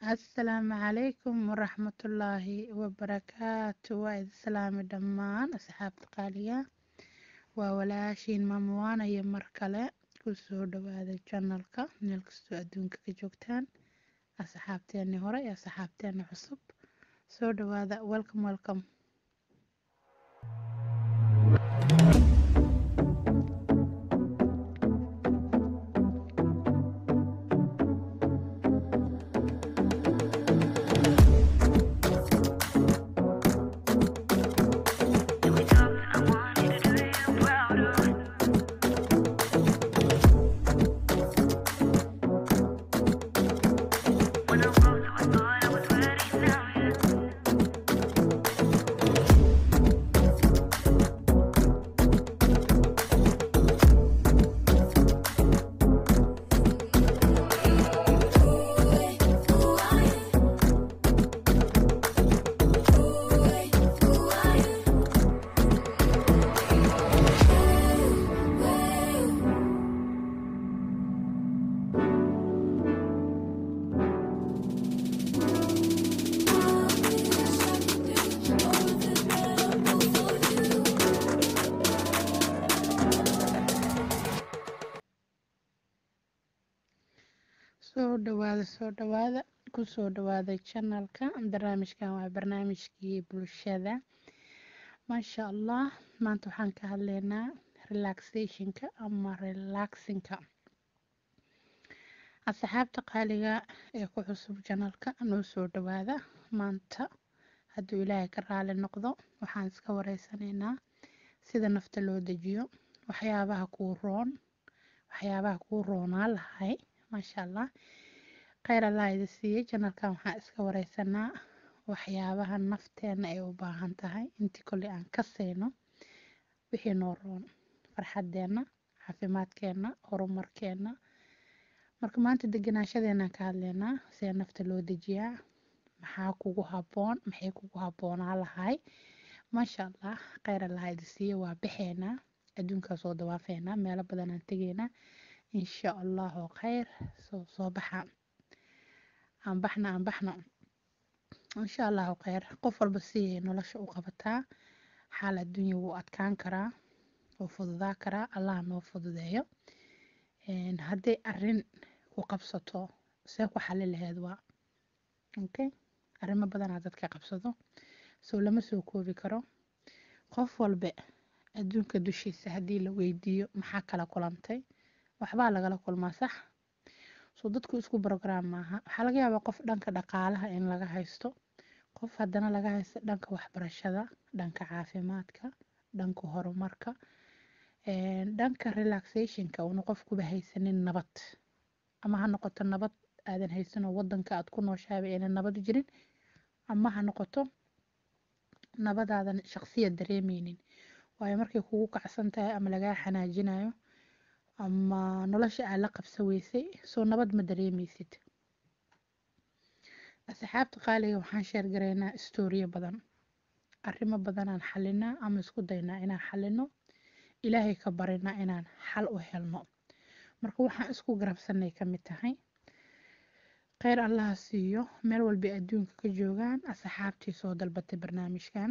asalaamu calaykum waraxmatullaahi wabarakaatu waa idi salaami dhammaan asxaabta qaaliga waa walaashiin maamuwaana iyo mar kale kusoo dhawaada janalka meel kastoo adduunka ka joogtaan asxaabteeni hore iyo asxaabteeni cusub soo dhawaada welcome welcome soo dhawaada soo dhawaada kusoo dhawaada janalka barnaamijkan waa barnaamijkii bulshada maasha allah maanta waxaan ka hadleynaa relaxationka ama relaxinka asxaabta qaaliga ee ku cusub janalka noo soo dhawaada maanta hadduu ilaahay ka raali noqdo waxaan iska wareysanaynaa sida nafta loo dejiyo waxyaabaha kuu roon waxyaabaha kuu roonaa lahay maasha allah kheyr allah idi siiyey janalkan waxaan iska wareysanaa waxyaabaha nafteena ay u baahan tahay intii kolley aan ka sayno wixii noo roon farxadeena caafimaadkeena horumarkeena marka maanta deganaashadeenaan ka hadleynaa sida nafta loo dejiyaa maxaa kugu haboon maxay kugu habboonaa lahay maasha allah kheyr allah idi siiyey waa baxeynaa adduunkaa soo dawaafeynaa meelo badanaan tegeynaa insha allahu kheyr soo soo baxa aan baxna aan baxno insha allahu kheyr qof walba siay nolosha u qabataa xaal adduunya wuu adkaan karaa wuu fududaa karaa allah noo fududeeyo hadday arin ku qabsato see ku xali laheed waa okay arrimo badanaa dadka qabsado soo lama soo koobi karo qof walba adduunka dushiisa haddii la weydiiyo maxaa kala kulantay waxbaa lagala kulmaa sax soo dadku isku brograam maaha waxaa laga yaabaa qof dhanka dhaqaalaha in laga haysto qof haddana laga haysto dhanka waxbarashada dhanka caafimaadka dhanka horumarka dhanka relaxationka uuna qofkuba haysanin nabad ama ha noqoto nabad aadan haysanoo wadanka aad ku nooshaaba aynan nabad jirin ama ha noqoto nabadaadan shaqsiya dareemeynin waayo markay kugu kacsan tahay ama lagaa xanaajinayo ama nolosha aad la qabsa weysay soo nabad ma dareemeysid asxaabta qaaliga waxaan sheergaraynaa istooriyo badan arrimo badanaan xalinaa ama isku daynaa inaan xalino ilaahay ka barinaa inaan xal u helno marka waxaan isku garabsanay ka mid tahay kheyr allaha siiyo meel walbay adduunka ka joogaan asxaabtii soo dalbatay barnaamijkan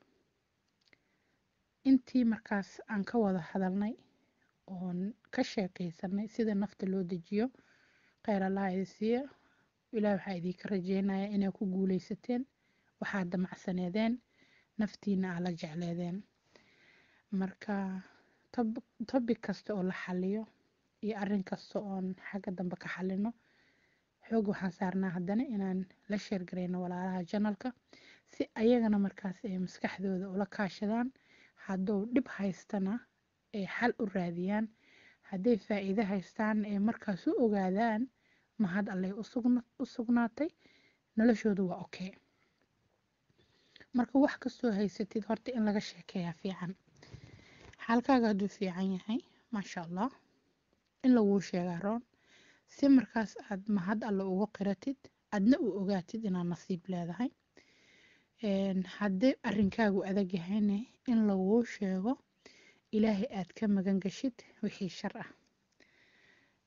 intii markaas aan ka wada hadalnay oon ka sheekeysanay sida nafta loo dejiyo kheyr allah idi siiya ilaah waxaa idinka rajeynaya inaa ku guuleysateen waxaad damacsaneedeen naftiina aa la jecleedeen marka tobic kasta oo la xaliyo iyo arin kasta oon xagga dambe ka xalino xoog waxaan saarnaa haddana inaan la sheergarayno walaalaha janalka si ayagana markaas ay maskaxdooda ula kaashadaan hadduu dhib haystana ay xal u raadiyaan hadday faa-iido haystaan ay markaas u ogaadaan mahad allay u sugnaatay noloshoodu waa okay marka wax kastoo haysatid horta in laga sheekeeyaa fiican xaalkaaga hadduu fiican yahay maasha allah in laguu sheegaa roon si markaas aad mahad alle ugu qiratid adna u ogaatid inaad nasiib leedahay haddii arrinkaagu adag yahayne in laguu sheego ilaahay aad ka magan gashid wixii shar ah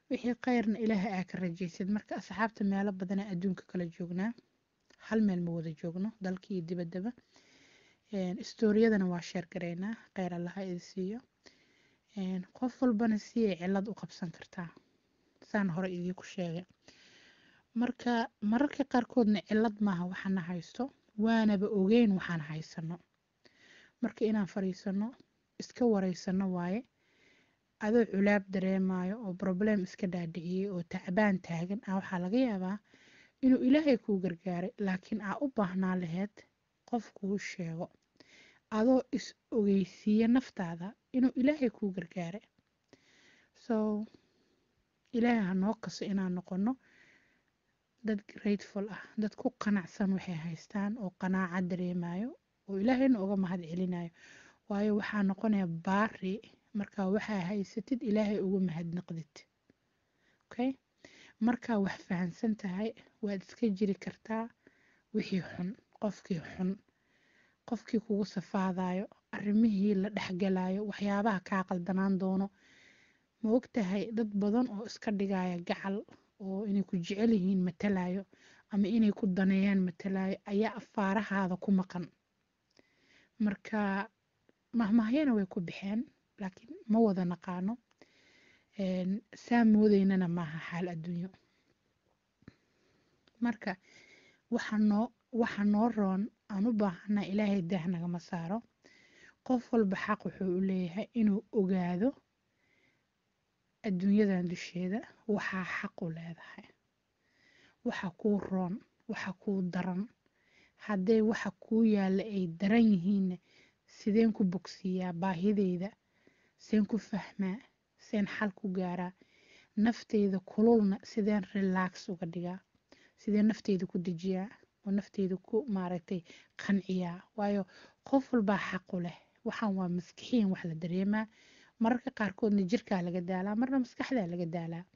wixii khayrna ilaahay aa ka rajaysid marka asxaabta meelo badanaa adduunka kala joognaa hal meel ma wada joogno dalkii iyo dibaddaba istooriyadana waa sheer garaynaa kheyr allaha idi siiyo qof walbana si ay cilad u qabsan kartaa saan hore idiinku sheegay marka mararka qaarkoodna cilad maaha waxaana haysto waanaba ogeyn waxaan haysano marka inaan fadhiisano iska wareysano waaye adoo culaab dareemayo oo broblem iska dhaadhiciyey oo tacbaan taagan ah waxaa laga yaabaa inuu ilaahay kuu gargaaray laakiin aa u baahnaa laheyd qof kuu sheego adoo is ogeysiiya naftaada inuu ilaahay kuu gargaaray so ilaahay ha noo kaso inaan noqono dad grateful ah dad ku qanacsan waxay haystaan oo qanaaca dareemayo oo ilaahayna uga mahad celinayo waayo waxaa noqonaya baari markaa waxaa haysatid ilaahay uga mahadnaqdid okay markaa wax fahansan tahay waad iska jiri kartaa wixii xun qofkii xun qofkii kugu safaadayo arrimihii la dhexgalayo waxyaabaha kaa qaldanaan doono ma ogtahay dad badan oo iska dhigaya gacal oo inay ku jecel yihiin matalayo ama inay ku daneeyaan matalayo ayaa afaarahaada ku maqan marka mahmahyana way ku baxeen laakiin ma wada naqaano saa moodeynana maaha xaal adduunyo marka waxa noo waxa noo roon aan u baahanaa ilaahay daah nagama saaro qof walba xaq wuxuu u leeyahay inuu ogaado adduunyadan dusheeda waxaa xaq u leedahay waxa kuu roon waxa kuu daran hadday waxa kuu yaalla ay daran yihiinna sideen ku bogsiiyaa baahideyda seen ku fahmaa seen xal ku gaaraa nafteyda kululna sideen relax uga dhigaa sideen nafteyda ku dejiyaa oo nafteyda ku maaragtay qanciyaa waayo qof walbaa xaqu leh waxaan waa maskixiin wax la dareemaa mararka qaarkoodna jirkaa laga daalaa marna maskaxdaa laga daalaa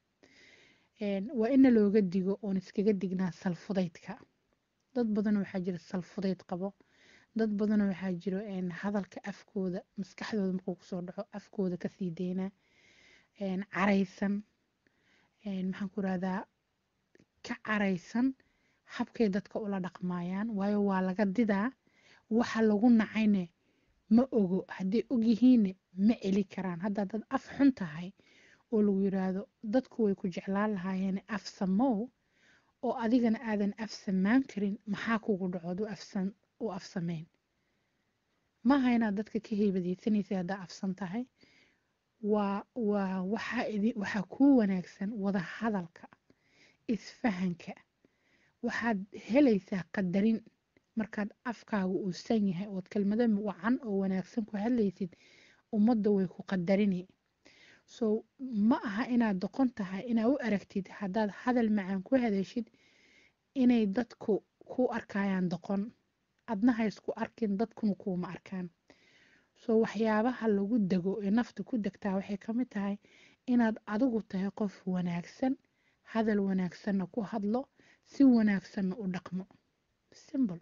waa ina looga digo oon iskaga dignaa salfudaydka dad badan waxaa jira salfudayd qabo dad badan waxaa jiro hadalka afkooda maskaxdooda markuu kusoo dhaco afkooda kasii deynaa caraysan maxaan ku rahdaa ka caraysan habkay dadka ula dhaqmaayaan waayo waa laga didaa waxa lagu nacayne ma ogo hadday ogyihiinne ma celi karaan haddaa dad af xun tahay oo lagu yiraahdo dadku way ku jeclaan lahaayeen af samow oo adigana aadan af samaan karin maxaa kugu dhacood u af sameyn maaha inaad dadka ka heybadeysanaysa haddaa afsan tahay waa waa waxaa idi waxaa kuu wanaagsan wada hadalka isfahanka waxaad helaysaa qadarin markaad afkaaga uu san yahay ood kelmado wacan oo wanaagsan ku hadlaysid ummadda way ku qadarini so ma aha inaad doqon tahay inaad u aragtid haddaad hadal macaan ku hadashid inay dadku ku arkayaan doqon adna ha isku arkin dadkuna kuuma arkaan so waxyaabaha lagu dego ee nafta ku degtaa waxay ka mid tahay inaad adigu tahay qof wanaagsan hadal wanaagsanna ku hadlo si wanaagsanna u dhaqmo simbl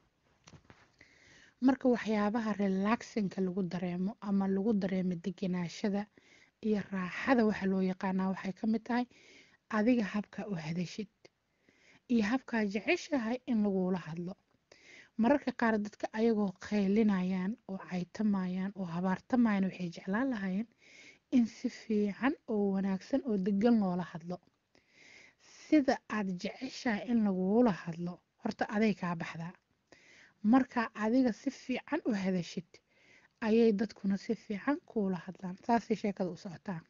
marka waxyaabaha relaxinka lagu dareemo ama lagu dareemo deganaashada iyo raaxada waxa loo yaqaanaa waxay ka mid tahay adiga habka u hadashid iyo habkaa jeceshahay in lagula hadlo mararka qaar dadka ayagoo qaylinayaan oo caytamayaan oo habaartamayaan waxay jeclaan lahaayeen in si fiican oo wanaagsan oo degan loola hadlo sida aad jeceshahay in lagula hadlo horta aday kaa baxdaa marka adiga si fiican u hadashid ayay dadkuna si fiican kuula hadlaan saasay sheekada u socotaa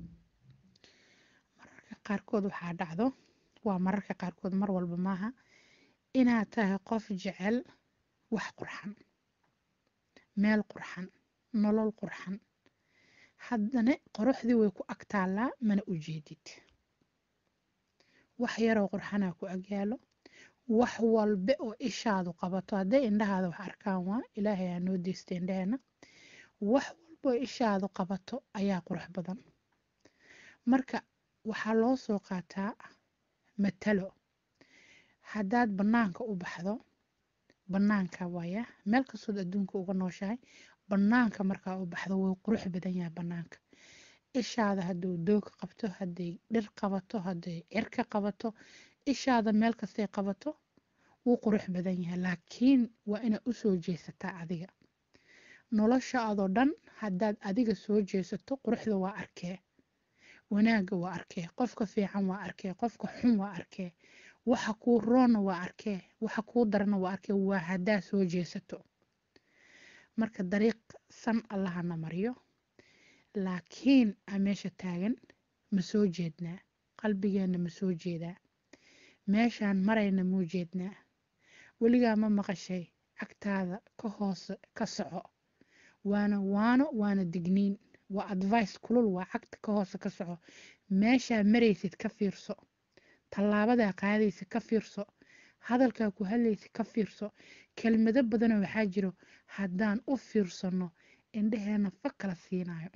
mararka qaarkood waxaa dhacdo waa mararka qaarkood mar walba maaha inaad tahay qof jecel wax qurxan meel qurxan nolol qurxan haddana qoraxdii way ku agtaallaa mana u jeedid wax yaroo qurxanaa ku agyaalo wax walbe oo ishaadu qabato hadday indhahaada wax arkaan waa ilaahay aa noo deysta indhaheena wax walba oo ishaadu qabato ayaa qurux badan marka waxaa loo soo qaataa matalo haddaad bannaanka u baxdo bannaanka waaya meel kastood adduunka uga nooshahay bannaanka markaa u baxdo way qurux badan yahay bannaanka ishaada hadduu doog qabto hadday dhir qabato hadday cirka qabato ishaada meel kastay qabato wuu qurux badan yahay laakiin waa inaad u soo jeesataa adiga nolosha adoo dhan haddaad adiga soo jeesato quruxda waa arkee wanaagga waa arkee qofka fiican waa arkee qofka xun waa arkee waxa kuu roonna waa arkee waxa kuu darana waa arkee waa haddaad soo jeesato marka dariiq san allahana mariyo laakiin aa meesha taagan ma soo jeednaa qalbigeenna ma soo jeedaa meeshaan marayna muu jeednaa weligaa ma maqashay cagtaada ka hoose ka soco waana waano waana digniin waa advice kulul waa cagta ka hoose ka soco meeshaa maraysid ka fiirso tallaabadaa qaadaysa ka fiirso hadalkaa ku hadlaysa ka fiirso kelmado badanoo waxaa jiro haddaan u fiirsanno indhaheena fa kala siinayo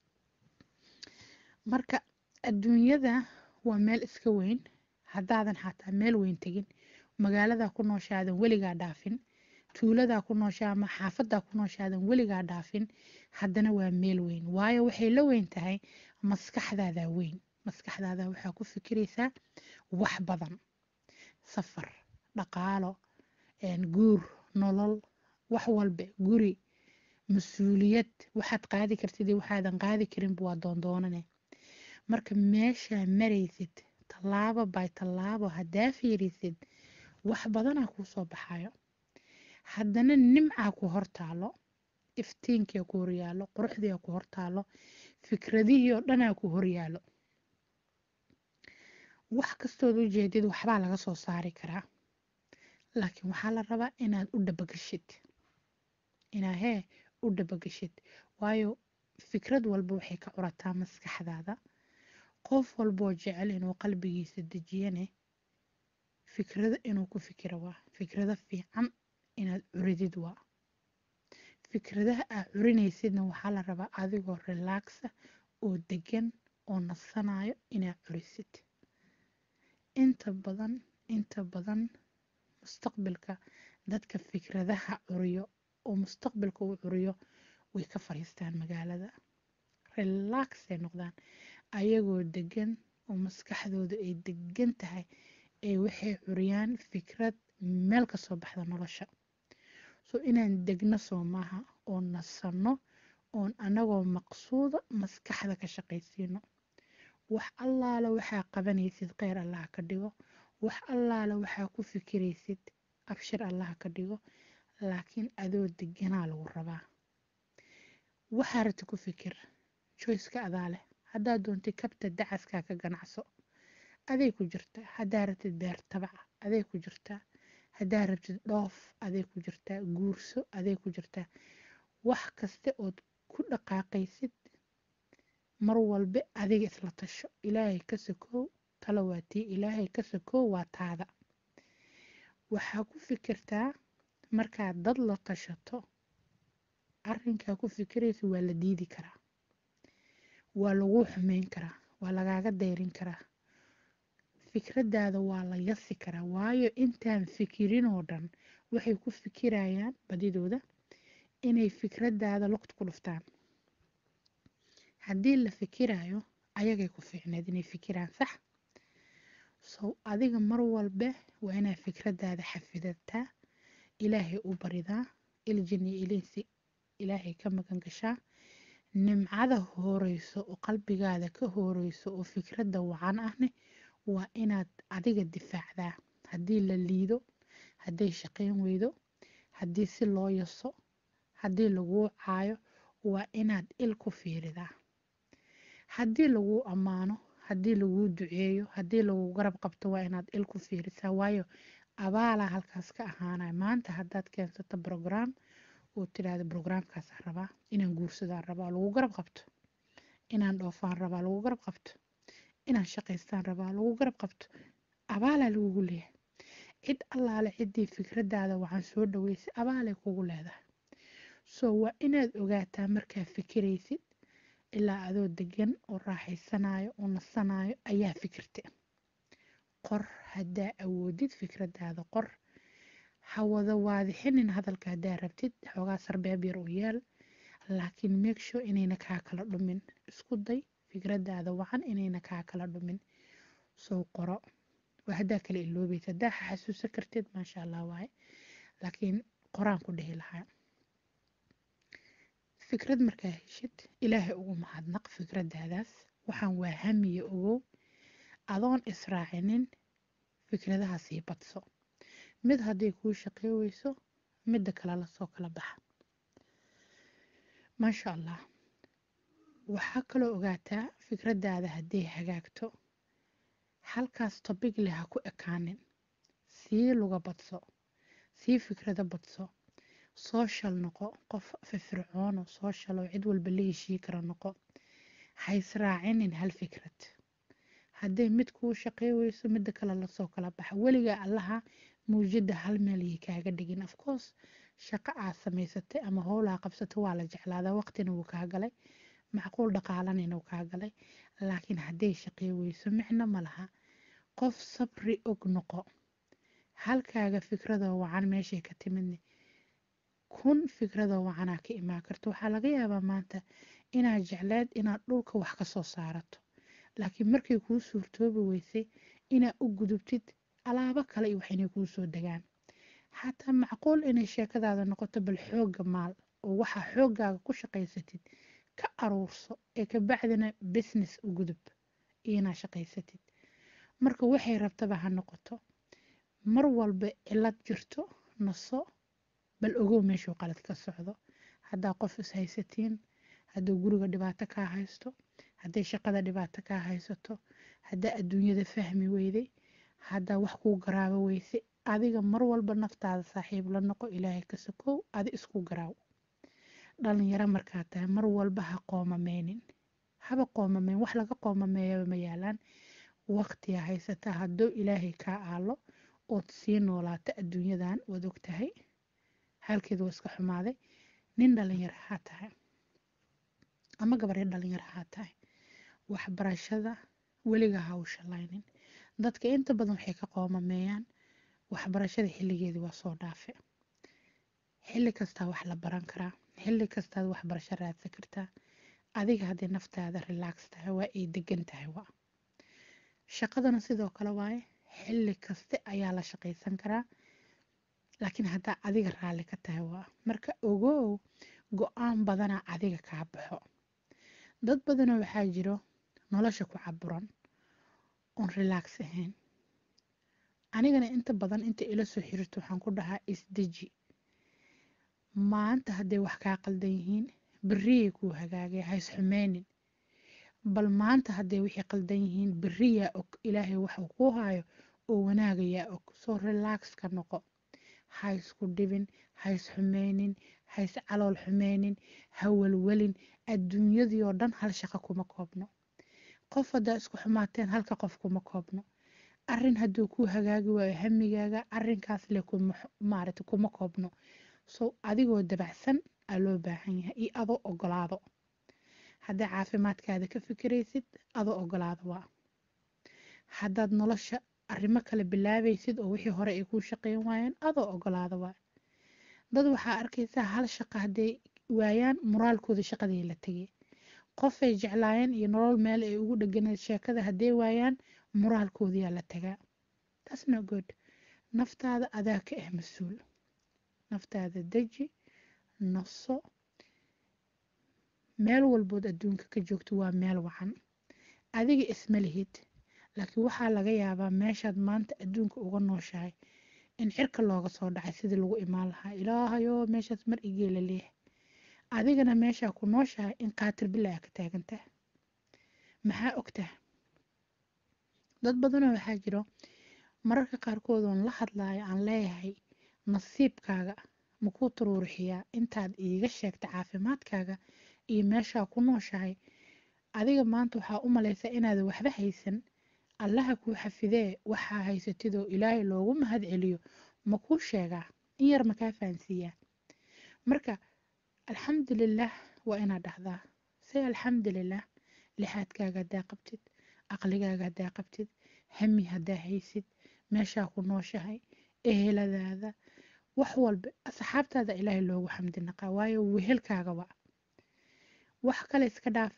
marka adduunyada waa meel iska weyn haddaadan xataa meel weyn tegin magaaladaa ku nooshaadan weligaa dhaafin tuuladaa ku nooshaa ama xaafadaa ku nooshaadan weligaa dhaafin haddana waa meel weyn waayo waxay la weyn tahay maskaxdaadaa weyn maskaxdaada waxaa ku fikiraysaa wax badan safar dhaqaalo guur nolol wax walba guri mas-uuliyad waxaad qaadi kartid iyo waxaadan qaadi karinba waa doondoonane marka meeshaa maraysid tallaabo by tallaabo haddaa fiirisid wax badanaa kuu soo baxayo haddana nimcaa ku hortaalo iftiinkia ku horyaalo quruxdiia ku hortaalo fikradihii oo dhanaa ku horyaalo wax kastood u jeedid waxbaa laga soo saari karaa laakiin waxaa la rabaa inaad u dhabagashid inaa hee u dhabagashid waayo fikrad walba waxay ka curataa maskaxdaada qof walboo jecel inuu qalbigiisa dejiyane fikrado inuu ku fikiro waa fikrado fiican inaad curidid waa fikradaha aad curinaysidna waxaa la rabaa adigoo relaxa oo degan oo nasanayo inaad curisid inta badan inta badan mustaqbalka dadka fikradaha curiyo oo mustaqbalka uu curiyo way ka fariistaan magaalada relaxay noqdaan ayagoo degan oo maskaxdooda ay degan tahay ee waxay curiyaan fikrad meel ka soo baxda nolosha so inaan degno soo maaha oo nasanno oon anagoo maqsuuda maskaxda ka shaqaysiino wax allaala waxaa qabanaysid kheyr allah ka dhigo wax allaala waxaa ku fikiraysid abshir allah ka dhigo laakiin adoo deganaa lagu rabaa waxaa rati ku fikir joyska adaa leh haddaa doontid kabta dacaskaa ka ganacso aday ku jirtaa haddaa rabtid beer tabaca aday ku jirtaa haddaa rabtid dhoof aday ku jirtaa guurso aday ku jirtaa wax kasta ood ku dhaqaaqaysid mar walba adiga isla tasho ilaahay ka sokow talo waa tii ilaahay ka sokow waa taada waxaa ku fikirtaa markaad dad la tashato arrinkaa ku fikiraysa waa la diidi karaa waa laguu xumeyn karaa waa lagaaga dayrin karaa fikradaada waa la yasi karaa waayo intaan fikirin oo dhan waxay ku fikirayaan badidooda inay fikradaada luqt ku dhuftaan haddii la fikirayo ayagay ku fiicneed inay fikiraan sax sow adiga mar walba waa inaad fikradaada xafidataa ilaahay u baridaa iljini ilinsi ilaahay ka magan gashaa nimcada hooreyso oo qalbigaada ka hooreyso oo fikradda wacan ahne waa inaad adiga difaacdaa haddii la liido hadday shaqayn weydo haddii si loo yaso haddii laguu caayo waa inaad il ku fiiridaa haddii laguu ammaano haddii laguu duceeyo haddii laguu garab qabto waa inaad il ku fiirisaa waayo abaalaa halkaas ka ahaanaya maanta haddaad keensato brograam oo tidhaahda brograamkaasaan rabaa inaan guursadaan rabaa lagu garab qabto inaan dhoofaan rabaa lagu garab qabto inaan shaqaystaan rabaa lagu garab qabto abaalaa lagugu leeyahay cid allaale ciddii fikradaada waxaan soo dhaweysay abaalay kugu leedahay soo waa inaad ogaataa markaa fikiraysid ilaa adoo degan oo raaxaysanayo oo nasanayo ayaa fikirta qor haddaa awoodid fikradaada qor ha wada waadixinin hadalka haddaa rabtid xoogaa sarbeeb yar u yeel laakiin make sure inayna kaa kala dhumin isku day fikradaada wacan inayna kaa kala dhumin soo qoro waa haddaa kala iloobaysa haddaa xasuusan kartid maasha allah waaye laakiin qoraan ku dhihi lahaa fikrad markaa heshid ilaahay ugu mahadnaq fikradaadaas waxaan waa hamiye ogow adoon israacinin fikradaha sii badso mid hadday kuu shaqey weyso midda kale lasoo kala baxa maasha allah waxaa kaloo ogaataa fikradaada hadday hagaagto halkaas tobig leh ha ku ekaanin sii luga badso sii fikrado badso social noqo qof firfircoono social oo cid walba la heshii kara noqo ha israacinin hal fikrad hadday mid kuu shaqey weyso midda kale lasoo kala baxa weligaa allaha muujada hal meel yay kaaga dhigin afcourse shaqo aad samaysatay ama howlaa qabsatay waa la jeclaadaa waqtina wuu kaa galay macquul dhaqaalanina wuu kaa galay laakiin hadday shaqey weyso micno ma laha qof sabri og noqo halkaaga fikradoo wacan meeshay ka timidne kun fikradoo wacanaa ka imaan karto waxaa laga yaabaa maanta inaad jecleed inaad dhulka wax ka soo saarato laakiin markay kuu suurtoobi weysay inaad u gudubtid alaabo kale iyo wax inay kuu soo degaan xataa macquul inay sheekadaada noqoto bal xoogga maal oo waxaa xooggaaga ku shaqaysatid ka aruurso ee ka bacdina business u gudub iyo inaad shaqaysatid marka waxay rabtaba ha noqoto mar walba cilad jirto naso bal ogow meeshuu qalad ka socdo haddaa qof is haysatiin hadduu guriga dhibaato kaa haysto hadday shaqada dhibaato kaa haysato haddaa adduunyada fahmi weyday haddaa wax kuu garaabo weysay adiga mar walba naftaada saaxiib la noqo ilaahay ka sokow adi isku garaaw dhalinyaro markaa tahay mar walba ha qoomameynin haba qoomameyn wax laga qoomameeyaba ma yaalaan waqtiga haysataa hadduu ilaahay kaa aalo ood sii noolaata adduunyadan waad og tahay halkeed waa iska xumaaday nin dhalinyaro haa tahay ama gabaryo dhalinyaro haa tahay waxbarashada weliga ha u shalaynin dadka inta badan waxay ka qoomameeyaan waxbarashada xilligeedii waa soo dhaafe xilli kastaa wax la baran karaa xilli kastaad waxbarasho raadsan kartaa adiga haddii naftaada relax tahay waa ay degan tahay waa shaqadana sidoo kale waaye xilli kaste ayaa la shaqaysan karaa laakiin haddaa adiga raalli ka tahay waa marka ogow go-aan badanaa adiga kaa baxo dad badanoo waxaa jiro nolosha ku caburan oon relax ahayn anigana inta badan inta ila soo xiriirto waxaan ku dhahaa isdeji maanta hadday wax kaa qaldan yihiin beriyay kuu hagaagay hays xumeynin bal maanta hadday wixii qaldan yihiin beriyaa og ilaahay waxuu kuu haayo oo wanaagayaa og soo relax ka noqo ha isku dhibin ha is xumeynin ha is calool xumeynin ha welwelin adduunyadii oo dhan hal shaqo kuma koobno qof haddaa isku xumaateen halka qof kuma koobno arin hadduu kuu hagaagi waayo hamigaaga arinkaas le maarata kuma koobno so adigoo dabacsan aa loo baahan yahay iyo adoo ogolaado haddaa caafimaadkaada ka fikiraysid adoo ogolaado waa haddaad nolosha arrimo kale bilaabaysid oo wixii hore ay kuu shaqeyn waayeen adoo ogolaado waa dad waxaa arkaysaa hal shaqo hadday waayaan moraalkooda shaqadii la tegay qofay jeclaayeen iyo nolol meel ay ugu dheganayd sheekada hadday waayaan moraalkoodiyaa la tagaa taas no good naftaada adaa ka ah mas-uul naftaada deji naso meel walbood adduunka ka joogto waa meel wacan adiga isma lihid laakiin waxaa laga yaabaa meeshaad maanta adduunka uga nooshahay in cirka looga soo dhacay sidii lagu imaan lahaa ilaahayoo meeshaas mar igeela leeh adigana meeshaa ku nooshahay in qaatir bilaa ka taagantaha maxaa ogtaha dad badanoo waxaa jiro mararka qaarkood oon la hadlaayo aan leeyahay nasiibkaaga makuu turuurixiyaa intaad iiga sheegta caafimaadkaaga iyo meeshaa ku nooshahay adiga maanta waxaa u malaysaa inaadan waxba haysan allaha kuu xafidee waxaa haysatidoo ilaahay loogu mahad celiyo makuu sheegaa in yar makaa fahansiiyaa marka alxamdulilah waa inaad dhahdaa say alxamdulilah lixaadkaaga haddaa qabtid aqligaaga haddaa qabtid hami haddaa haysid meeshaa ku nooshahay eheladaada wax walba asxaabtaada ilaahay loogu xamdi naqaa waayo wehelkaaga waa wax kale iska dhaafe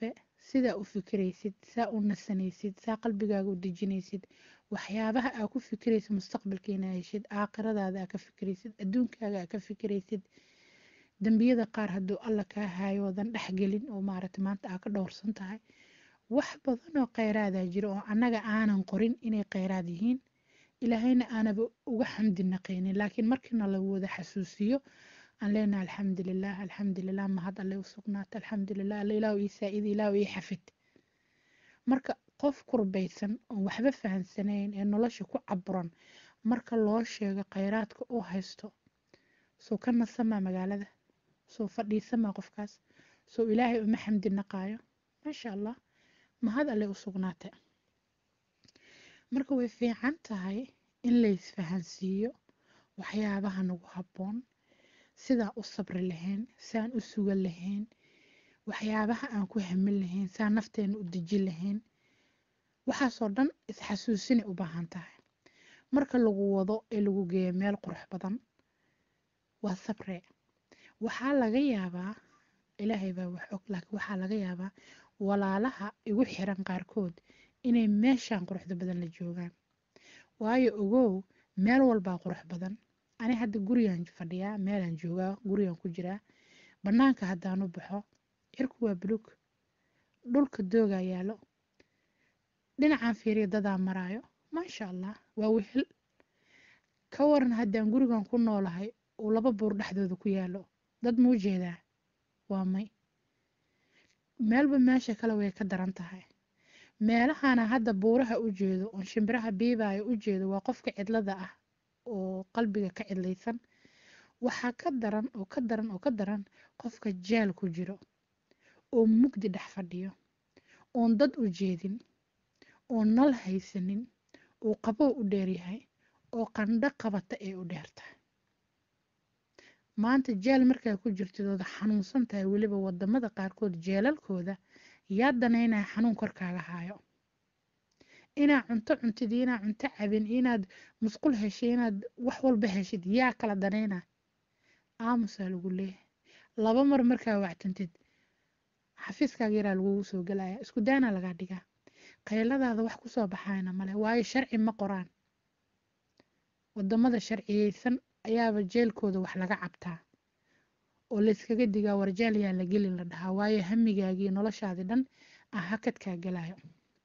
sidaa u fikiraysid saa u nasanaysid saa qalbigaaga u dejinaysid waxyaabaha aa ku fikiraysid mustaqbalkiina heshid aakhiradaada aa ka fikiraysid adduunkaaga aa ka fikiraysid dembiyada qaar hadduu alla kaa haayo oodan dhexgelin oo maaragtay maanta aa ka dhowrsan tahay wax badan oo kheyraada jiro oo annaga aanan qorin inay kheyraad yihiin ilaahayna aanaba uga xamdi naqaynin laakiin markiina la wada xasuusiyo aan leenahay alxamdulilah alxamdulilah mahad alle u sugnaata alxamdulilah alle ilaahu ii saa-id ilaahu ii xafid marka qof kurbaysan oon waxba fahansanayn ee nolosha ku caburan marka loo sheego kheyraadka uu haysto soo ka nasamaa magaalada soo fadhiisamaa qofkaas soo ilaahay uma xamdi naqaayo maasha allah mahad alle u sugnaata marka way fiican tahay in laysfahansiiyo waxyaabaha nagu habboon sidaan u sabri lahayn saan u sugan lahayn waxyaabaha aan ku hamin lahayn saan nafteena u dejin lahayn waxaasoo dhan isxasuusinay u baahan tahay marka lagu wado ee lagu geeyo meel qurux badan waa sabre waxaa laga yaabaa ilaahay baa wax og laakiin waxaa laga yaabaa walaalaha igu xiran qaarkood inay meeshaan quruxda badan la joogaan waayo ogow meel walbaa qurux badan ani hadda gurigaan fadhiyaa meelaan joogaa gurigaan ku jiraa bannaanka haddaan u baxo cirku waa bulug dhulka doogaa yaalo dhinacaan fiiriya dadaa maraayo maasha allah waa wehel ka waran haddaan gurigan ku noolahay uu laba buur dhexdooda ku yaalo dad muu jeedaa waa may meelba meesha kale way ka daran tahay meelahana hadda buuraha u jeedo oon shimbiraha biibaayo u jeedo waa qofka cidlada ah oo qalbiga ka cidlaysan waxaa ka daran oo ka daran oo ka daran qofka jaal ku jiro oo mugdi dhex fadhiyo oon dad u jeedin oo nal haysanin uu qabow u dheeryahay oo qandho qabata ee u dheertahay maanta jeel markaa ku jirtid ooda xanuunsan tahay weliba wadamada qaarkood jeelalkooda yaa danaynaya xanuun korkaaga haayo inaad cunto cuntid iyo inaad cunto cabin iyo inaad musqul heshid inaad wax walba heshid yaa kala danayna aamusaa lagu leeyahay laba mar markaa wactantid xafiiskaaga yaraa lagugu soo gelaya isku daanaa lagaa dhigaa qayladaada wax kusoo baxayna male waayo sharci ma qoraan wadamada sharciyeysan ayaaba jeelkooda wax laga cabtaa oo layskaga digaa warjeel yaa la gelin la dhahaa waayo hamigaagii noloshaadii dhan ah hakadkaa galayo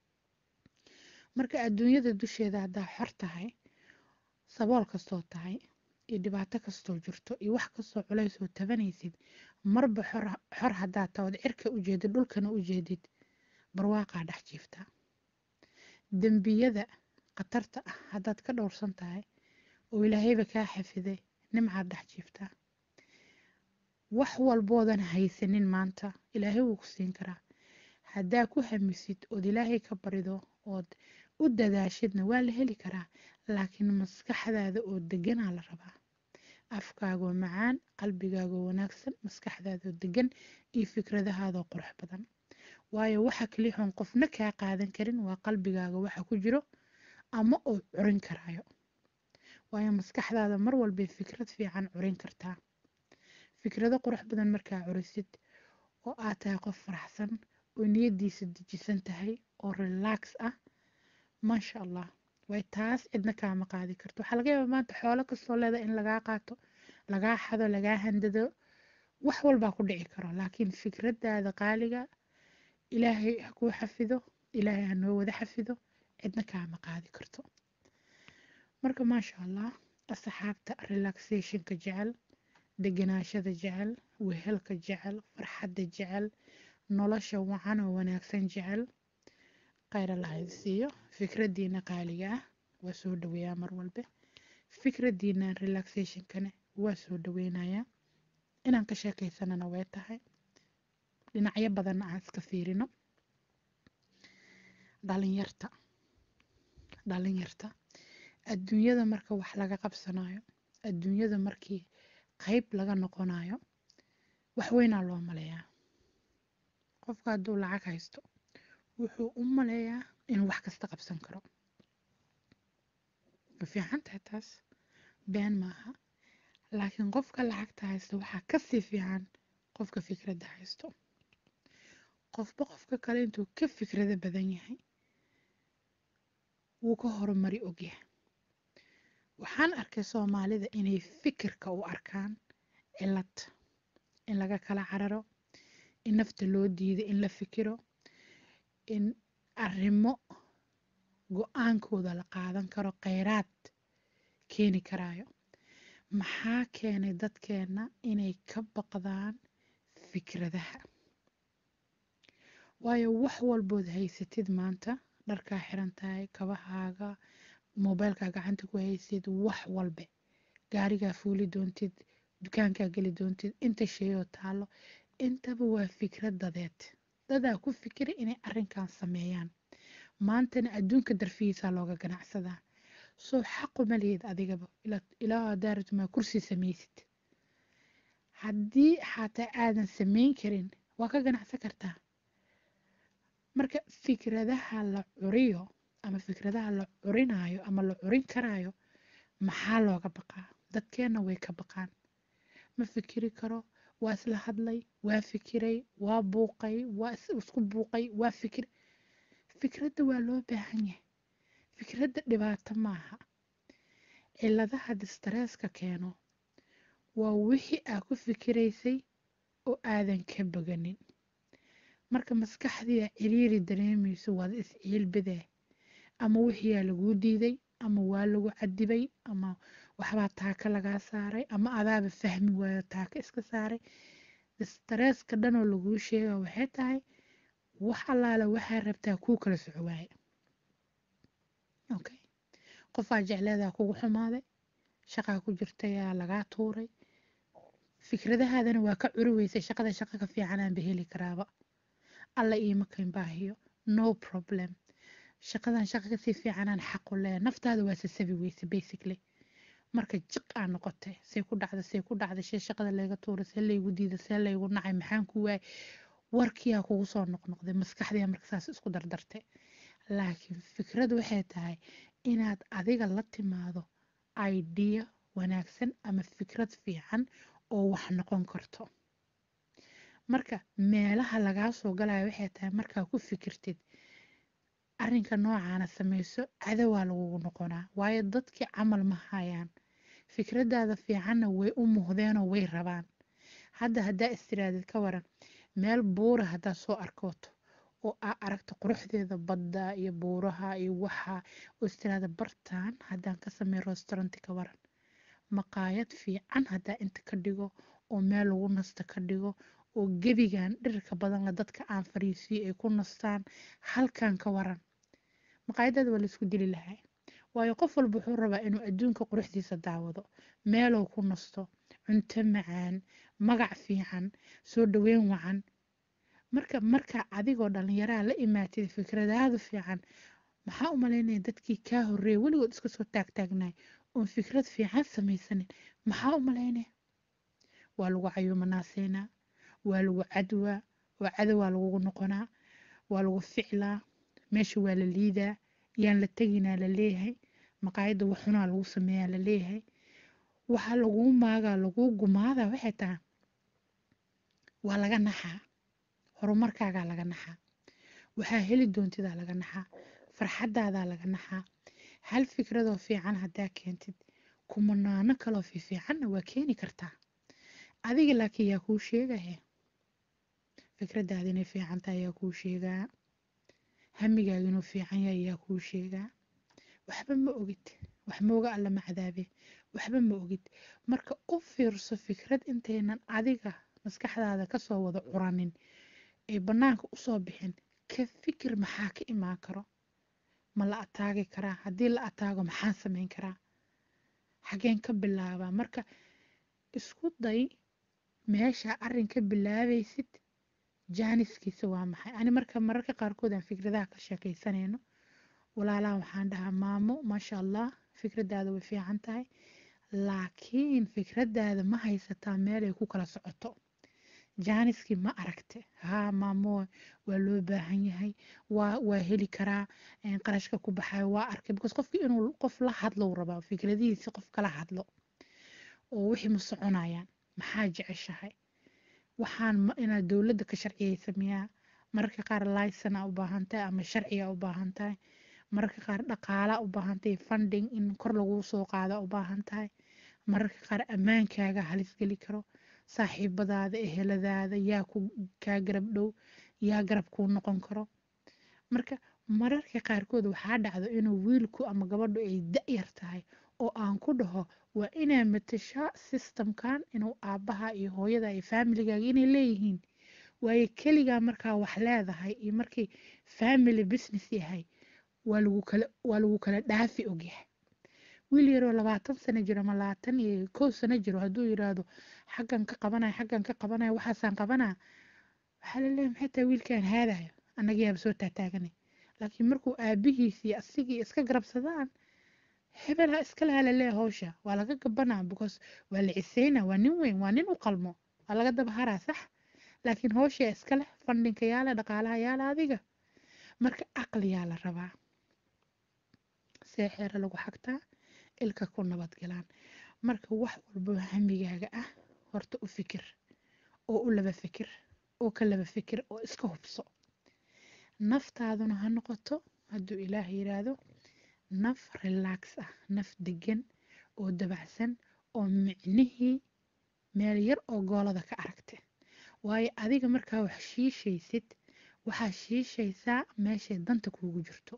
marka adduunyada dusheeda haddaa xor tahay sabool kastoo tahay iyo dhibaato kastoo jirto iyo wax kastoo culaysoo tabanaysid marba xor haddaa taood cirka u jeedid dhulkana u jeedid barwaaqaa dhex jiiftaa dembiyada khatarta ah haddaad ka dhowrsan tahay oo ilaahayba kaa xafiday nimcaad dhex jiiftaa wax walboodan haysanin maanta ilaahay wuu ku siin karaa haddaa ku hamisid ood ilaahay ka barido ood u dadaashidna waa la heli karaa laakiin maskaxdaada oo deganaa la rabaa afkaagoo macaan qalbigaagoo wanaagsan maskaxdaadoo degan iyo fikradahaadoo qurux badan waayo waxa kalixoon qofna kaa qaadan karin waa qalbigaaga waxa ku jiro ama uu curin karaayo waayo maskaxdaada mar walbay fikrad fiican curin kartaa fikrado qurux badan markaa curisid oo aad tahay qof faraxsan oo niyadiisa dejisan tahay oo relax ah maasha allah way taas cidna kaama qaadi karto waxaa laga yaabaa maanta xoolo kastoo leeda in lagaa qaato lagaa xado lagaa handado wax walbaa ku dhici karo laakiin fikradaada qaaliga ilaahay ha kuu xafido ilaahay ha noo wada xafido cidna kaama qaadi karto marka maasha allah asxaabta relaxationka jecel deganaashada jecel wehelka jecel farxadda jecel nolosha wacan oo wanaagsan jecel khayr allahayd siiyo fikradiina qaaliga ah waa soo dhaweeyaa mar walbe fikradiina relaxationkane waa soo dhaweynayaa inaan ka sheekaysanana way tahay dhinacyo badanna aan iska fiirino dhalinyarta dhalinyarta adduunyada marka wax laga qabsanayo adduunyada markii qayb laga noqonayo wax weynaa loo maleeyaa qofka hadduu lacag haysto wuxuu u maleeyaa inuu wax kasta qabsan karo ma fiican tahay taas been maaha laakiin qofka lacagta haysta waxaa kasii fiican qofka fikradda haysto qofba qofka kale intuu ka fikrado badan yahay wuu ka horumari ogyahay waxaan arkay soomaalida inay fikirka u arkaan cilad in laga kala cararo in nafta loo diido in la fikiro in arrimo go-aankooda la qaadan karo kheyraad keeni karaayo maxaa keenay dadkeenna inay ka baqdaan fikradaha waayo wax walbood haysatid maanta dharkaa xiran tahay kabahaaga moobeelkaa gacanta ku haysid wax walbe gaarigaa fuuli doontid dukaankaa geli doontid inta sheeyoo taalo intaba waa fikrad dadeed dadaa ku fikira inay arrinkan sameeyaan maantana adduunka darfihiisaa looga ganacsadaa soo xaquma lihid adigaba ilaa daaratumaa kursi samaysid haddii xataa aadan samayn karin waa ka ganacsan kartaa marka fikradaha la curiyo ama fikradaha la curinaayo ama la curin karaayo maxaa looga baqaa dadkeenna way ka baqaan ma fikiri karo waa isla hadlay waa fikiray waa buuqay waa isku buuqay waa fikir fikradda waa loo baahan yahay fikradda dhibaato maaha ciladaha distareeska keeno waa wixii aa ku fikiraysay oo aadan ka boganin marka maskaxdiia ciriiri dareemayso waad is-ciilbadaa ama wixiiaa laguu diiday ama waa lagu cadibay ama waxbaa taaka lagaa saaray ama adaaba fahmi waayo taaka iska saaray distareeska dhanoo laguu sheega waxay tahay wax allaale waxaa rabtaa kuu kala soco waaye okay qofaa jecleedaa kugu xumaaday shaqaa ku jirtayaa lagaa tuuray fikradahaadana waa ka curi weysay shaqada shaqa ka fiicanaanba heli karaaba alla iima kayn baahiyo no problem shaqadan shaqa kasii fiicanaan xaqu leeya naftaada waa sasabi weyse basically marka jiq aa noqotay see ku dhacda see ku dhacda shee shaqada layga tuuray see laygu diida see laygu nacay maxaan ku waayay warkiyaa kugu soo noqnoqday maskaxdiyaa marka saas isku dardartay laakiin fikrad waxay tahay inaad adiga la timaado idea wanaagsan ama fikrad fiican oo wax noqon karto marka meelaha lagaa soo galaya waxay tahay markaa ku fikirtid arrinka noocaana samayso cadowaa lagugu noqonaa waayo dadkii camal ma hayaan fikradaada fiicanna way u muuhdeenoo way rabaan hadda haddaa istiraadid ka waran meel buura haddaa soo arkooto oo aa aragto quruxdeeda badda iyo buuraha iyo waxa oo istiraada bartaan haddaan ka sameey restauranti ka waran maqaayad fiican haddaa inta ka dhigo oo meel lagu nasta ka dhigo oo gebigan dhirka badanla dadka aan fariisiyo ay ku nastaan halkan ka waran maqaayadaada waa laisku dili lahaa waayo qof walba wuxuu rabaa inuu adduunka quruxdiisa daawado meelow ku nasto cunto macaan magac fiican soo dhaweyn wacan marka markaa adigoo dhallinyaraha la imaatid fikradaada fiican maxaa u malaynaya dadkii kaa horreeya weligood iska soo taagtaagnaay oon fikrad fiican samaysanin maxaa u malaynaya waa lagu cayuumanaaseynaa waa lagu cadwaa oo cadowaa lagugu noqonaa waa lagu ficlaa meesha waa la liidaa yaan la teginaa la leeyahay maqaayadda waxunaa lagu sameeyaa la leeyahay waxaa laguu maagaa laguu gumaadaa waxay tahay waa laga naxaa horumarkaagaa laga naxaa waxaa heli doontidaa laga naxaa farxadaadaa laga naxaa hal fikradoo fiican haddaa keentid kumanaano kaloo fiifiicanna waa keeni kartaa adiga laakiin yaa kuu sheegahe fikradaada inay fiican tahay yaa kuu sheegaa hamigaaga inuu fiican yahay yaa kuu sheegaa waxba ma ogid wax mooga alla ma cadaabe waxba ma ogid marka u fiirso fikrad intaynan adiga maskaxdaada kasoo wada curanin ay bannaanka usoo bixin ka fikir maxaa ka imaan karo ma la ataagi karaa haddii la ataago maxaan samayn karaa xageen ka bilaabaa marka isku day meesha arrin ka bilaabaysid jaaniskiisa waa maxay ani marka mararka qaarkood aan fikradaha ka sheekaysanayno walaalaha waxaan dhahaa maamo maasha allah fikradaada way fiican tahay laakiin fikradaada ma haysataa meel ay ku kala socoto jaaniskii ma aragte haa maamo waa loo baahan yahay waa waa heli karaa qarashka ku baxayo waa arkay because qofki inuu qof la hadlo rabaa fikradihiisi qof kala hadlo oo wixii ma soconayaan maxaa jeceshahay waxaan inaad dowladda ka sharciyeysa miyaa mararka qaar licena u baahan tahay ama sharciga u baahan tahay mararka qaar dhaqaala u baahan tahay funding in kor lagu soo qaado u baahan tahay mararka qaar ammaankaaga halis geli karo saaxiibadaada eheladaada yaa ku kaa garab dhow yaa garab kuu noqon karo marka mararka qaarkood waxaa dhacdo inuu wiilku ama gabadhu ay da-yar tahay oo aan ku dhaho waa inaa matashaa systemkan inuu aabbaha iyo hooyada iyo familigaaga inay leeyihiin waayo keligaa markaa wax leedahay iyo markii family business yahay waa lagu kala waa lagu kala dhaafi ogyahay wiil yaroo labaatan sano jiro ama labaatan iyo kow sano jiro hadduu yiraahdo xaggan ka qabanaya xaggan ka qabanaya waxaasaan qabanaa waxaa la leeyahay maxay tahay wiilkaan haadayo annaga yaaba soo taataaganay laakiin markuu aabihiis iyo asigii iska garabsadaan hebel ha iska laha laleeya hawsha waa laga gabanaa because waa la ciseynaa waa nin weyn waa nin u qalmo waa laga daba haraa sax laakiin hawshaa iska leh fandhinka yaala dhaqaalaha yaala adiga marka aqliyaa la rabaa see xeere lagu xagtaa ilka ku nabadgalaan marka wax walbo hamigaaga ah horta u fikir oo u laba fikir oo ka laba fikir oo iska hubso naftaaduna ha noqoto hadduu ilaah yiraahdo naf relax ah naf degan oo dabacsan oo micnihii meel yar oo goolada ka aragta waayo adiga markaa wax shiishaysid waxaa shiishaysaa meeshay danta kuugu jirto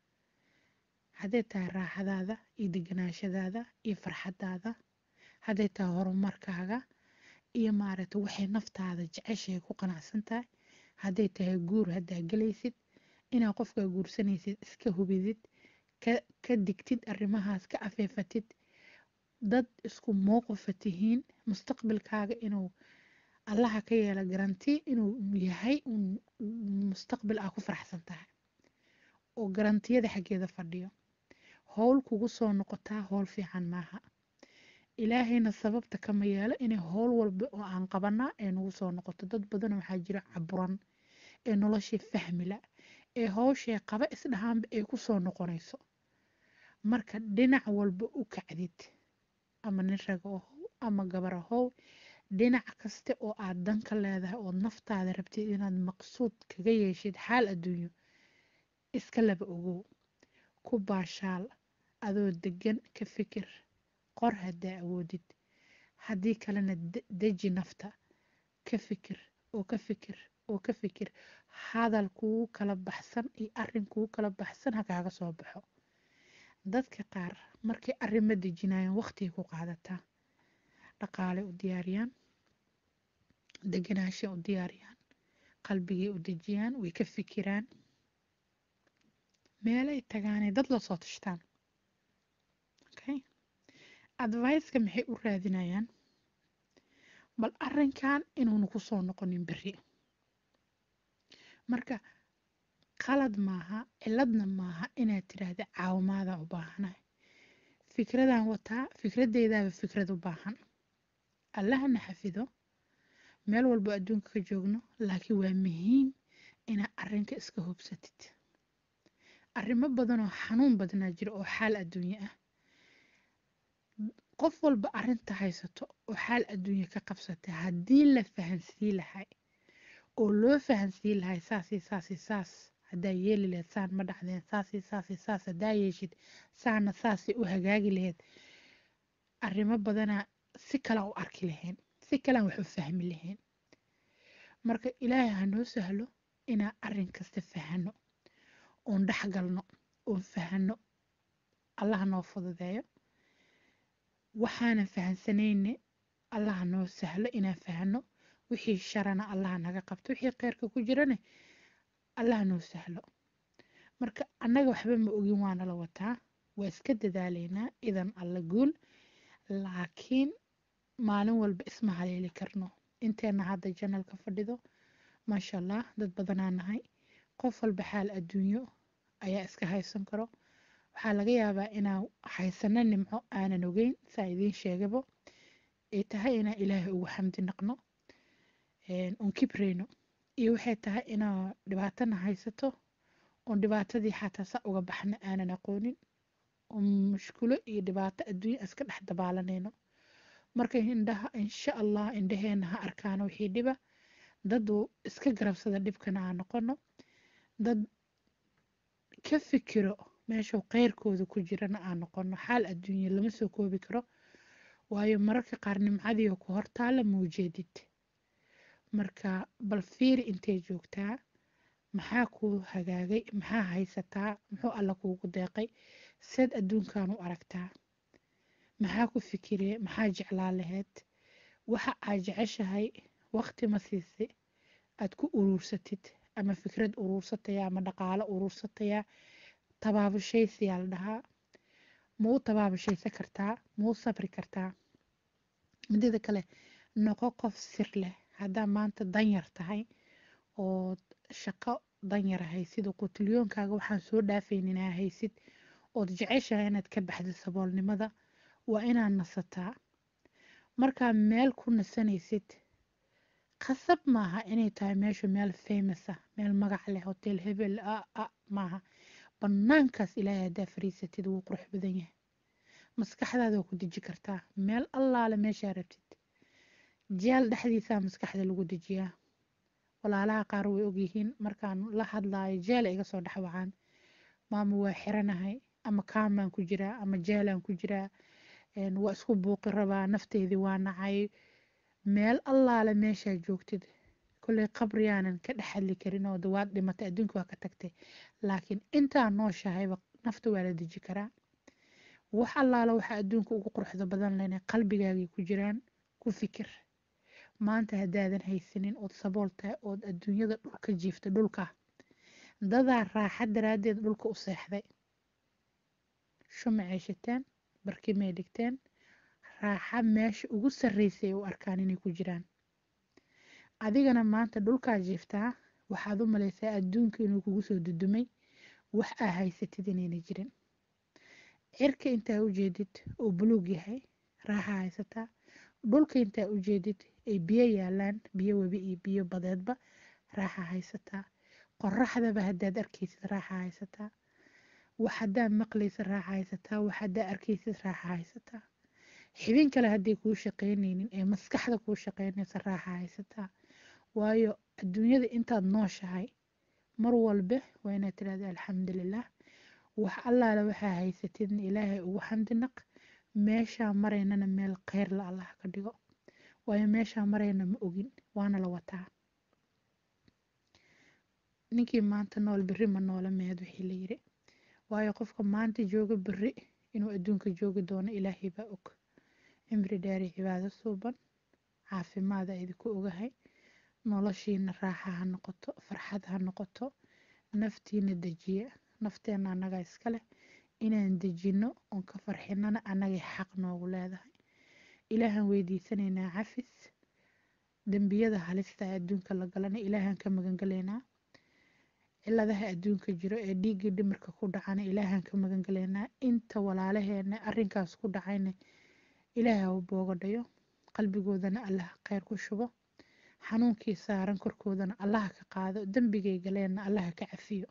hadday tahay raaxadaada iyo deganaashadaada iyo farxadaada hadday tahay horumarkaaga iyo maaragta waxay naftaada jeceshahay ku qanacsan tahay hadday tahay guur haddaa gelaysid inaad qofkaa guursanaysid iska hubidid ka digtid arrimahaas ka afeefatid dad isku mowqifa tihiin mustaqbalkaaga inuu allaha ka yeela garanti inuu yahay mustaqbal aa ku faraxsan tahay oo garantiyada xaggeeda fadhiyo howl kugu soo noqotaa howl fiican maaha ilaahayna sababta kama yeelo inay howl walba oo aan qabanaa ee nagu soo noqoto dad badan waxaa jira caburan ee noloshii fahmila ee howshee qaba isdhahaanba ay ku soo noqonayso marka dhinac walba u kacdid ama nin raga ahow ama gabar ahow dhinac kaste oo aad danka leedahay ood naftaada rabtid inaad maqsuud kaga yeeshid xaal adduunyo iska laba ogow ku baashaal adoo degan ka fikir qor haddaa awoodid haddii kalena deji nafta ka fikir oo ka fikir oo ka fikir hadal kugu kala baxsan iyo arin kugu kala baxsan ha kaaga soo baxo dadka qaar markay arrimo dejinayaan waqtigay ku qaadataa dhaqaale u diyaariyaan deganaasha u diyaariyaan qalbigay u dejiyaan way ka fikiraan meelay tagaanay dad la soo tashtaan okay adviceka maxay u raadinayaan bal arrinkan inuuna ku soo noqonin berri marka qalad maaha ciladna maaha inaad tiraahda caawimaada u baahanahay fikradan wataa fikradeydaaba fikrad u baahan allahana xafido meel walbo adduunka ka joogno laakiin waa muhiim inaad arrinka iska hubsatid arrimo badan oo xanuun badnaa jira oo xaal adduunye ah qof walba arrinta haysato oo xaal adduunye ka qabsatay haddii la fahansii lahay oo loo fahansii lahay saasi saasi saas haddaa yeeli lahayd saan ma dhacdeen saasi saasi saas haddaa yeeshid saana saasi u hagaagi lahayd arrimo badanaa si kala u arki lahayn si kalaan wax u fahmi lahayn marka ilaahay ha noo sahlo inaan arrin kasta fahano oon dhexgalno oon fahano allaha noo fududeeyo waxaanan fahansanayne allaha noo sahlo inaan fahano wixii sharana allaha naga qabto wixii kheyrka ku jirane allaha noo sahlo marka annaga waxba ma ogin waana la wataa waa iska dadaalaynaa idan alla guul laakiin maalin walba isma haleeli karno inteena hadda janalka fadhido maasha allah dad badanaa nahay qof walba xaal adduunyo ayaa iska haysan karo waxaa laga yaabaa inaan haysano nimco aanan ogeyn saa idiin sheegabo ay tahay inaan ilaahay ugu xamdi naqno un kibreyno iyo waxay tahay inaa dhibaatana haysato oon dhibaatadii xataa sa uga baxna aanan aqoonin oo mushkulo iyo dhibaato adduunya iska dhex dabaalanayno marka indhaha insha allah indhaheena ha arkaano wixii dhiba dad iska garabsada dhibkana aan noqono dad ka fikiro meeshuu kheyrkooda ku jirana aan noqono xaal adduunya lama soo koobi karo waayo mararka qaar nimcadii oo ku hortaala maujeedid marka bal fiiri intay joogtaa maxaa kuu hagaagay maxaa haysataa muxuu alla kuugu deeqay seed adduunkan u aragtaa maxaa ku fikiree maxaa jeclaa laheyd waxa aad jeceshahay waqti ma siisay aad ku uruursatid ama fikrad uruursataya ama dhaqaalo uruursataya tabaabashaysiyaa la dhahaa ma u tabaabashaysan kartaa ma u sabri kartaa midada kale noqo qof sir leh haddaa maanta danyar tahay oo shaqo danyar haysid oo qutulyoonkaaga waxaan soo dhaafayninaa haysid ood jeceshahay inaad ka baxdid saboolnimada waa inaad nasataa markaa meel ku nasanaysid khasab maaha inay tahay meeshu meel famous ah meel magac leh hotel hebel a maaha bannaankaas ilaahay haddaa fariisatid wuu qurux badan yahay maskaxdaada waa ku deji kartaa meel allaale meeshaa rabtid jeel dhexdiisaa maskaxda lagu dejiyaa walaalaha qaar way ogyihiin markaan la hadlaayo jeela iga soo dhexwacaan maama waa xiranahay ama kaamaan ku jiraa ama jeelaan ku jiraa waa isku buuqi rabaa nafteydii waa nacay meel allaale meeshaa joogtid kolley qabriyaanan ka dhex hadli karin oo dawaad dhimatay adduunka waa ka tagtay laakiin intaa nooshahayba nafta waa la deji karaa wax allaale waxa adduunka ugu quruxda badan lena qalbigaagay ku jiraan ku fikir maanta haddaadan haysanin ood sabool tahay ood adduunyada dhulka jiifta dhulka dadaa raaxa daraaddeed dhulka u seexday shumacay shiteen barkimay dhigteen raaxa meesha ugu sarreysay u arkaan inay ku jiraan adigana maanta dhulkaa jiiftaa waxaad u malaysaa adduunka inuu kugu soo dudumay wax aa haysatid inayna jirin cirka intaa u jeedid oo buluug yahay raaxa haysataa dhulka intaa u jeedid ay biyo yaalaan biyo webi iyo biyo badeedba raaxa haysataa qoraxdaba haddaad arkaysid raaxa haysataa wax haddaad maqlaysid raaxa haysataa wax haddaad arkaysid raaxa haysataa xibin kale hadday kuu shaqaynaynin ee maskaxda kuu shaqaynaysa raaxa haysataa waayo adduunyada intaad nooshahay mar walba waa inaad tirahda alxamdulilah wax allaale waxaa haysatidna ilaahay ugu xamdinaq meeshaa maraynana meel kheyr la allah ka dhigo waayo meeshaa marayna ma ogin waana la wataa ninkii maanta nool berri ma noola meed wixii la yiri waayo qofka maanta jooga berri inuu adduunka joogi doono ilaahay baa og cimri dheeri cibaado suuban caafimaada idinku ogahay noloshiina raaxa ha noqoto farxad ha noqoto naftiina dejiya nafteena annagaa iska leh inaan dejinno oon ka farxinana annagay xaq noogu leedahay ilaahaan weydiisanaynaa cafis dembiyada halista ee adduunka la galana ilaahaan ka magangalaynaa ciladaha adduunka jiro ee dhiiggii dhimirka ku dhacana ilaahaan ka magangalaynaa inta walaalaheena arrinkaas ku dhacayna ilaaha u boogadhayo qalbigoodana allah kheyr ku shubo xanuunkii saaran korkoodana allaha ka qaado dembigay galeenna allaha ka cafiyo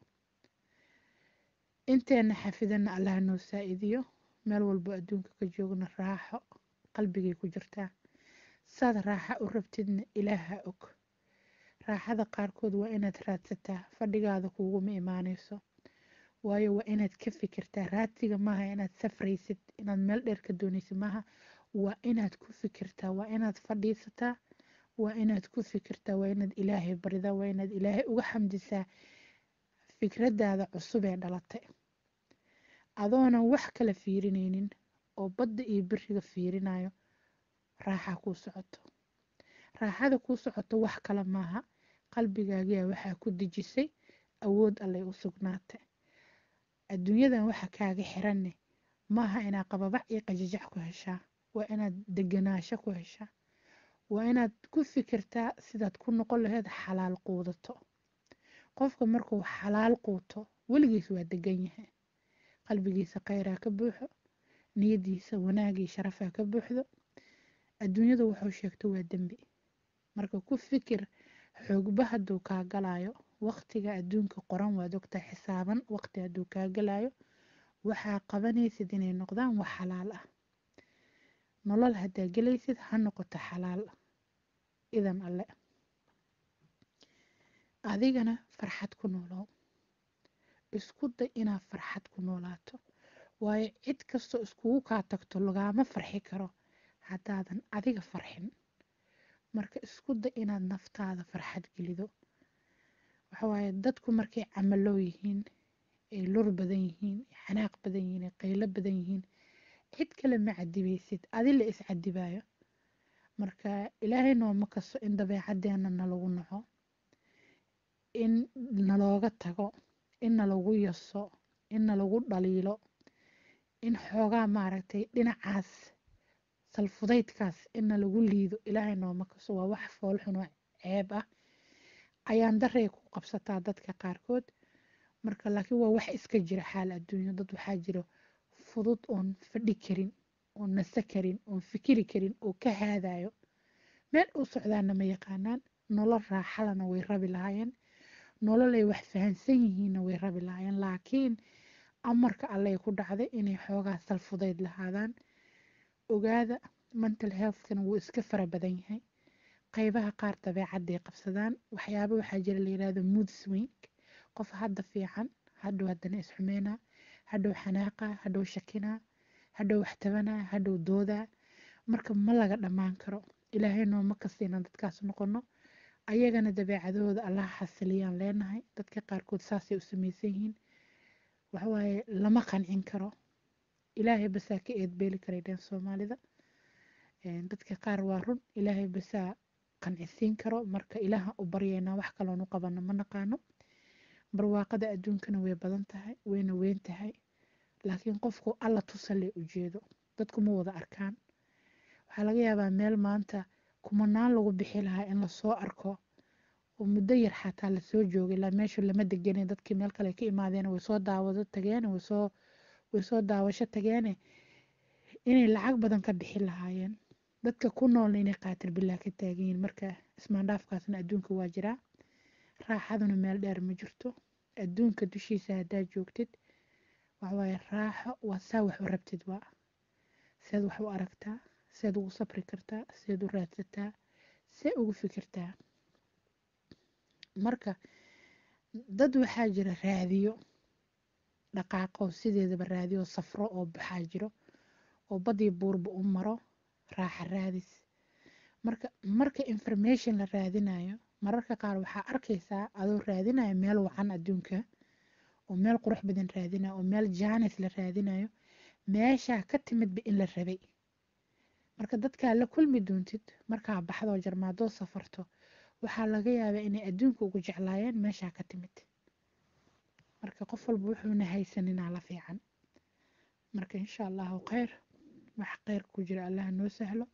inteena xafidana allaha noo saa-idiyo meel walbo adduunka ka joogna raaxo qalbigay ku jirtaa saad raaxa u rabtidna ilaaha og raaxada qaarkood waa inaad raadsataa fadhigaada kuuguma imaanayso waayo waa inaad ka fikirtaa raadsiga maaha inaad safraysid inaad meel dheer ka doonaysid maaha waa inaad ku fikirtaa waa inaad fadhiisataa waa inaad ku fikirtaa waa inaad ilaahay baridaa waa inaad ilaahay uga xamdisaa fikradaada cusub ee dhalatay adoonan wax kala fiirinaynin oo badda iyo biriga fiirinayo raaxa kuu socoto raaxada kuu socoto wax kale maaha qalbigaagiya waxaa ku dejisay awood allay u sugnaatay adduunyadan waxa kaaga xiranne maaha inaad qababac iyo qajajac ku heshaa waa inaad deganaasho ku heshaa waa inaad ku fikirtaa sidaad ku noqon laheyd xalaal quudato qofka markuu xalaal quuto weligiis waa degan yahay qalbigiisa kheyraa ka buuxo niyadiisa wanaagii sharafaa ka buuxdo adduunyadu wuxuu sheegto waa dembi marka ku fikir xoogba hadduu kaa galayo waqtiga adduunka qoran waad ogtaa xisaaban waqti hadduu kaa galayo waxaa qabanaysid inay noqdaan wax xalaal ah nolol haddaa gelaysid ha noqoto xalaal idan alle adigana farxad ku noolow isku day inaad farxad ku noolaato waayo cid kastoo iskugu kaa tagto lagaama farxi karo haddaadan adiga farxin marka isku day inaad naftaada farxad gelido waxawaaye dadku markay camaloo yihiin ay lur badan yihiin xanaaq badan yihiin ay qaylo badan yihiin cid kale ma cadibaysid adi la is cadibaayo marka ilaahay nooma kasto in dabeecaddeena nalagu naco in nalooga tago in nalagu yaso in nalagu dhaliilo in xoogaa maaragtay dhinacaas salfudaydkaas in nalagu liido ilaahay nooma kasto waa wax foolxun oo ceeb ah ayaan daray ku qabsataa dadka qaarkood marka laakiin waa wax iska jira xaal adduunyo dad waxaa jiro fudud oon fadhi karin oon nase karin oon fikiri karin oo ka haadayo meel u socdaana ma yaqaanaan nolol raaxalana way rabi lahaayeen nololay wax fahansan yihiinna way rabi lahaayeen laakiin amarka allay ku dhacday inay xoogaa salfudayd lahaadaan ogaada mental healthkana wuu iska fara badan yahay qaybaha qaar dabeecadday qabsadaan waxyaaba waxaa jira la yirahdo mood swing qof hadda fiican hadhow haddana isxumeynaa hadhow xanaaqa hadhow shakinaa hadhow waxtabanaa hadhow doodaa marka ma laga dhammaan karo ilaahay nooma kastiina dadkaas noqono ayagana dabeecadahooda allaha xasiliyaan leenahay dadka qaarkood saasay u samaysan yihiin waxawaaye lama qancin karo ilaahay basaa ka eedbeeli karay dheen soomaalida dadka qaar waa run ilaahay basaa qancisiin karo marka ilaaha u baryaynaa wax kaloon u qabano ma naqaano barwaaqada adduunkana way badan tahay wayna weyn tahay laakiin qofku alla tusale ujeedo dadku ma wada arkaan waxaa laga yaabaa meel maanta kumanaan lagu bixi lahaa in lasoo arko oo muddo yar xataa lasoo joogay ilaa meeshu lama deganay dadkii meel kale ka imaadeen way soo daawado tageen waysoo way soo daawasho tageene inay lacag badan ka bixi lahaayeen dadka ku noolna inay qaatir bilaa ka taagan yihiin marka ismaandhaafkaasna adduunka waa jiraa raaxaduna meel dheer ma jirto adduunka dushiisa haddaad joogtid waxawaaye raaxo waa saa wax u rabtid waa seed wax u aragtaa seed ugu sabri kartaa seed u raadsataa see ugu fikirtaa marka dad waxaa jira raadiyo dhaqaaqo sideedaba raadiyo safro oo baxaa jiro oo badii buurba u maro raaxa raadis marka marka information la raadinayo mararka qaar waxaa arkaysaa adoo raadinayo meel wacan adduunka oo meel qurux badan raadinayo oo meel jaanis la raadinayo meeshaa ka timidba in la rabay marka dadkaa la kulmi doontid markaa baxdoo jarmaadoo safarto waxaa laga yaabaa inay adduunka ugu jeclaayeen meeshaa ka timid marka qof walba wuxuuna haysaninaa la fiican marka insha allahu kheyr wax kheyr ku jira allaha noo sahlo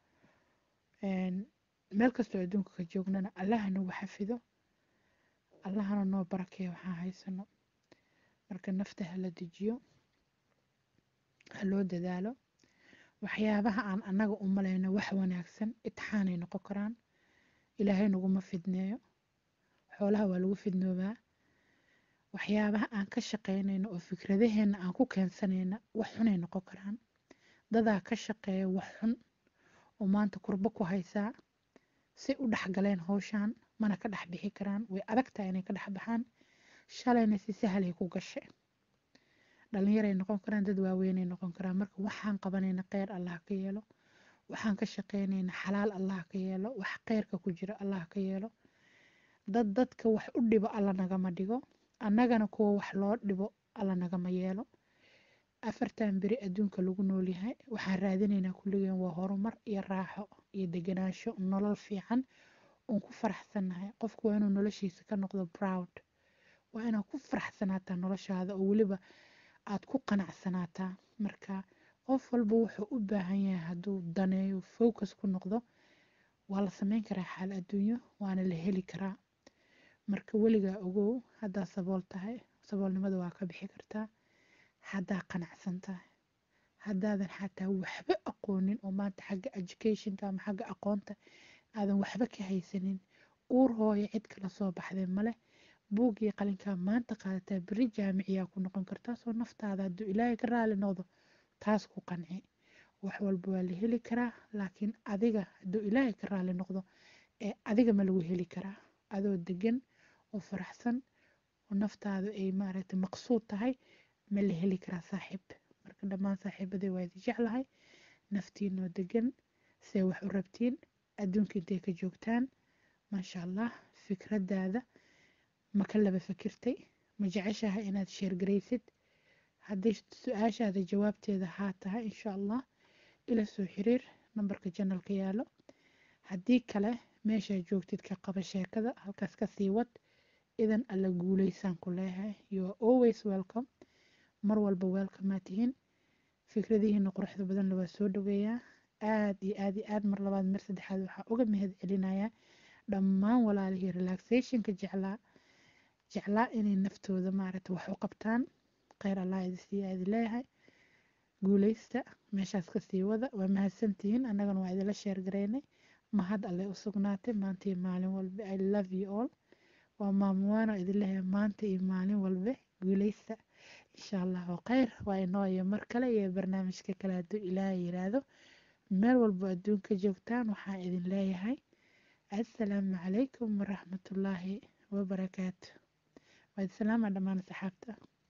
meel kastoo adduunka ka joognana allaha nagu xafido allahana noo barakeeyo waxaan haysano marka nafta hala dejiyo ha loo dadaalo waxyaabaha aan annaga u malayno wax wanaagsan itixaanay noqon karaan ilaahay naguma fidneeyo xoolaha waa lagu fidnoobaa waxyaabaha aan ka shaqaynayno oo fikradaheenna aan ku keensanayna wax xunay noqon karaan dadaa ka shaqeeya wax xun oo maanta kurbo ku haysaa say u dhexgaleen howshaan mana ka dhex bixi karaan way adagtahay inay ka dhex baxaan shalayna si sahalay ku gashe dhalinyaray noqon karaan dad waaweynay noqon karaan marka waxaan qabanayna kheyr allah ka yeelo waxaan ka shaqaynayna xalaal allah ka yeelo wax kheyrka ku jira allah ka yeelo dad dadka wax u dhibo alla nagama dhigo annagana kuwa wax loo dhibo alla nagama yeelo afartan beri adduunka lagu noolyahay waxaan raadinaynaa kulligeen waa horumar iyo raaxo iyo deganaansho nolol fiican oon ku faraxsannahay qofku waa inuu noloshiisa ka noqdo proud waa inaad ku faraxsanaataa noloshaada oo weliba aad ku qanacsanaataa marka qof walba wuxuu u baahan yahay hadduu daneeyo focus ku noqdo waa la sameyn karaa xaal adduunyo waana la heli karaa marka weligaa ogow haddaa sabool tahay saboolnimada waa ka bixi kartaa haddaa qanacsan tahay haddaadan xataa waxba aqoonin oo maanta xagga educationka ama xagga aqoonta aadan waxba ka haysanin uur hooyo cid kala soo baxday male buuggii qalinkaa maanta qaadataa beri jaamiciyaa ku noqon kartaa soo naftaada hadduu ilaahay ka raali noqdo taas ku qanci wax walba waa la heli karaa laakiin adiga hadduu ilaahay ka raali noqdo ee adiga ma lagu heli karaa adoo degan oo faraxsan oo naftaadu ay maaragtay maqsuud tahay ma la heli karaa saaxiib marka dhammaan saaxiibadii waa idin jeclahay naftiinoo degan see wax u rabtiin adduunka intay ka joogtaan maasha allah fikradaada ma ka laba fikirtay ma jeceshahay inaad sheergaraysid hadday su-aashaada jawaabteeda haa tahay insha allah ila soo xiriir nambarka janalka yaalo haddii kale meeshaa joogtid ka qaba sheekada halkaas ka sii wad idan alla guulaysaan ku leeyahay you are always welcome mar walba welcome aa tihiin fikradihiina quruxda badanna waa soo dhaweeyaa aad iyo aad iyo aad mar labaad mar saddexaad waxaa uga mahad celinayaa dhammaan walaalihii relaxationka jeclaa jeclaa inay naftooda maaragta wax u qabtaan kheyr allah idisiiya idin leeyahay guuleysta meeshaas kasii wada waa mahadsantihiin annagana waa idinla sheergaraynay mahad alle u sugnaatay maanta iyo maalin walba i love you all waa maamuwaano idin leeyahay maanta iyo maalin walba guuleysta insha allahu kheyr waa inoo iyo mar kale iyo barnaamijka kale hadduu ilaahay yiraahdo meel walbo adduunka joogtaan waxaan idin leeyahay assalaamu calaykum waraxmatullaahi wabarakaatu waa idin salaama dhammaan asxaabta